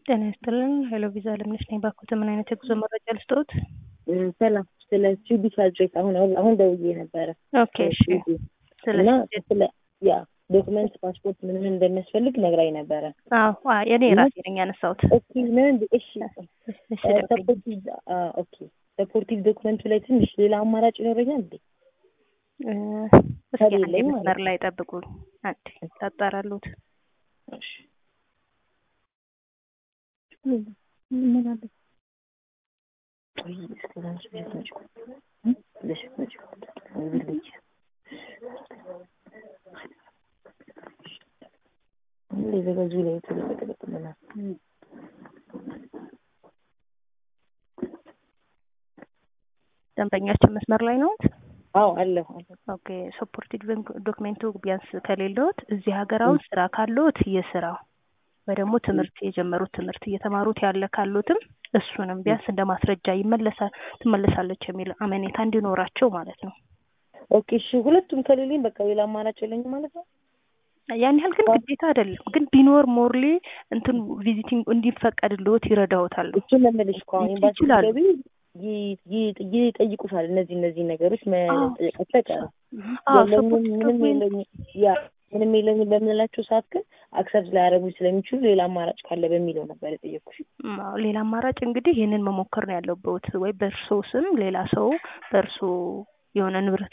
ጤና ይስጥልን። ሄሎ ቪዛ አለምነሽ ነኝ። ባኮተ ምን አይነት የጉዞ መረጃ ልስጥዎት? ሰላም ስለ ስዊዲሽ አድሬስ አሁን አሁን ደውዬ ነበረ ኦኬ እሺ። ስለ እና ስለ ያ ዶክመንት ፓስፖርት ምን ምን እንደሚያስፈልግ ነግራኝ ነበረ። አዎ አ- እኔ ራሴ ነኝ ያነሳሁት። ኦኬ ምን እሺ እሺ ደውልኝ። ሰፖርቲቭ ኦኬ ሰፖርቲቭ ዶክመንቱ ላይ ትንሽ ሌላ አማራጭ ይኖረኛል እንዴ? እ፣ እስኪ አንዴ ከሌለኝ ማለት መስመር ላይ ጠብቁኝ። አንዴ ታጣራሉት። እሺ ምን አለ ቆይ እስከ ዛሬ ብለሽ ነጭ እ? ብለሽ ነጭ ብለሽ ሁሌ ዘገዙ ላይ ተለቀቀልናል። ደንበኛችን መስመር ላይ ነው። አዎ አለሁ አለሁ። ኦኬ ሰፖርቲቭ ዶክሜንቱ ቢያንስ ከሌለዎት እዚህ ሀገር አሁን ስራ ካለዎት የስራው ወይ ደግሞ ትምህርት የጀመሩት ትምህርት እየተማሩት ያለ ካሉትም እሱንም ቢያንስ እንደ ማስረጃ ይመለሳል ትመለሳለች የሚል አመኔታ እንዲኖራቸው ማለት ነው። ኦኬ እሺ ሁለቱም ከሌለኝ በቃ ሌላ አማራጭ የለኝም ማለት ነው። ያን ያህል ግን ግዴታ አይደለም። ግን ቢኖር ሞርሊ እንትን ቪዚቲንግ እንዲፈቀድልዎት ይረዳዎታል። እሱን ለምልሽ እኮ አሁን ኤምባሲ ይችላሉ። ገቢ ይጠይቁሻል። እነዚህ እነዚህ ነገሮች መጠየቃቸው አይቀርም። አዎ የለኝም ሰፖርት ምንም ዶክሜንት የለኝም ያ ምንም የለኝም በምንላቸው ሰዓት ግን አክሰፕት ላያደርጉ ስለሚችሉ ሌላ አማራጭ ካለ በሚለው ነበር የጠየኩሽ። ም፣ አዎ፣ ሌላ አማራጭ እንግዲህ ይህንን መሞከር ነው ያለበት። ወይ በእርሶ ስም ሌላ ሰው በእርሶ የሆነ ንብረት